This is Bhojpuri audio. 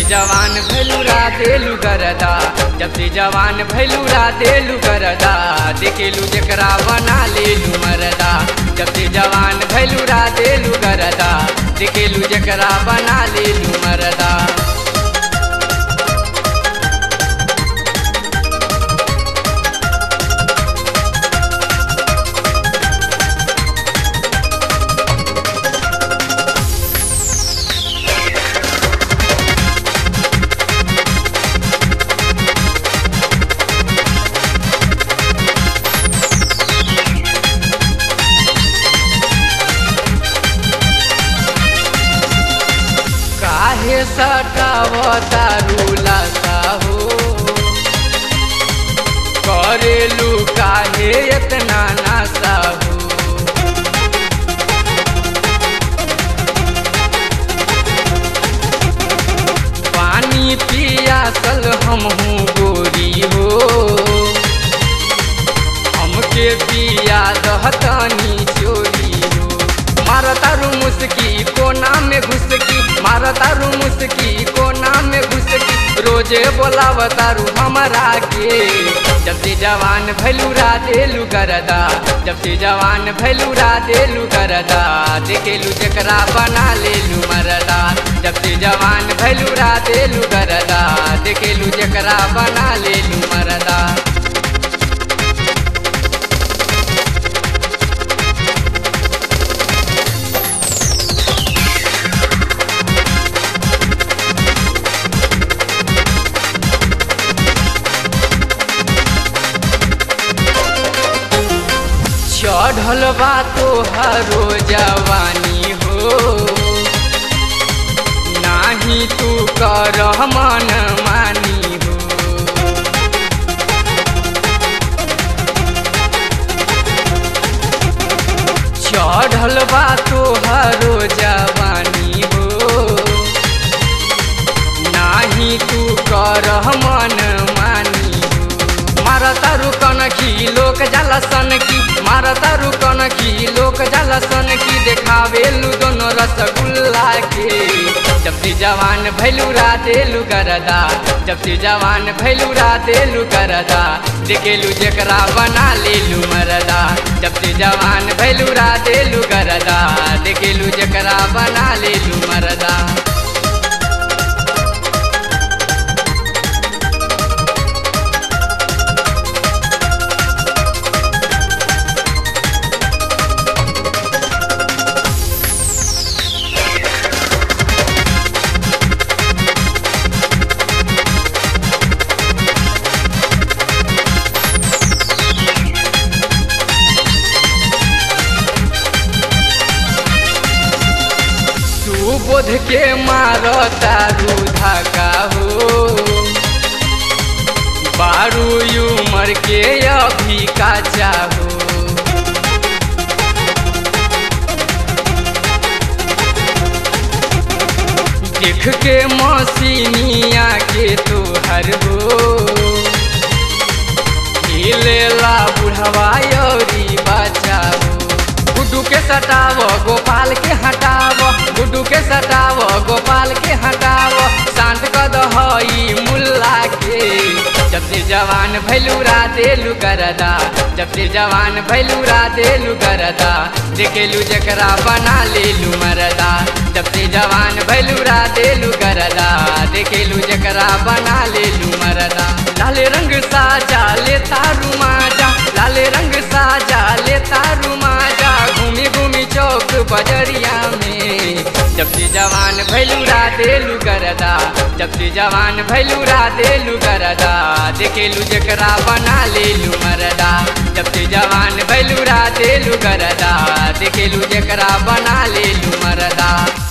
जवान भैलूरा देलू गरदा जब से जवान भैलूरा देलू गरदा देखेलू जकरा बना लेलू मरदा जब से जवान भैलूरा देलू गरदा देखेलू जकरा बना लेलू मरदा काहे सटावता रूलाता हो करेलू काहे इतना नासा हो पानी पियासल हम हूँ गोरी हो हमके पिया दहतनी चोरी हो मारतारू मुस्की कोना में घुसकी मारतारू मुस्की कोना में घुसकी रोजे बोलावतारू हमरा के जब से जवान भैलूरा देलू करदा जब से जवान भैलूरा देलू करदा देखेलू जकरा बना लेलू मरदा जब से जवान भैलूरा देलू करदा देखेलू जकरा बना लेलू मरदा चढ़ल बा तोहरो जवानी हो नाही तू कर मन मानी हो चढ़ल बा तोहरो जवानी हो नाही तू कर मन मानी हो मारतारू कनखी लोक जाला सनकी मारतारू कनखी लोक जाला सनकी देखावेलू दोनों रसगुल्ला के जब से जवान भैलूरा देलू करदा जब से जवान भैलूरा देलू करदा देखेलू जकरा बना लेलू मरदा जब से जवान भैलूरा देलू करदा देखेलू जकरा बना लेलू मरदा सुबोध के मारो तारू धाका हो बारू उमर के अभी का चाहो देख के मसीनिया के तोहर हो हिलेला बुढ़वा यौरी बचाओ गुड्डू के सटाव गोपाल के हटाव गुड्डू के सटाव गोपाल के हटाव शांत कद हई मुल्ला के जब से जवान भैलूरा देलू करदा जब से जवान भैलूरा देलू करदा देखेलू जकरा बना लेलू मरदा जब से जवान भैलूरा देलू करदा देखेलू जकरा बना लेलू मरदा लाल रंग साजा ले तारू माजा लाल रंग साजा ले तारू माजा घूमी घूमी चौक बजरिया में जब से जवान भैलूरा देलू करदा जब से जवान भैलूरा देलू करदा देखेलू जकरा बना लेलू मरदा जब से जवान भैलूरा देलू करदा देखेलू जकरा बना लेलू मरदा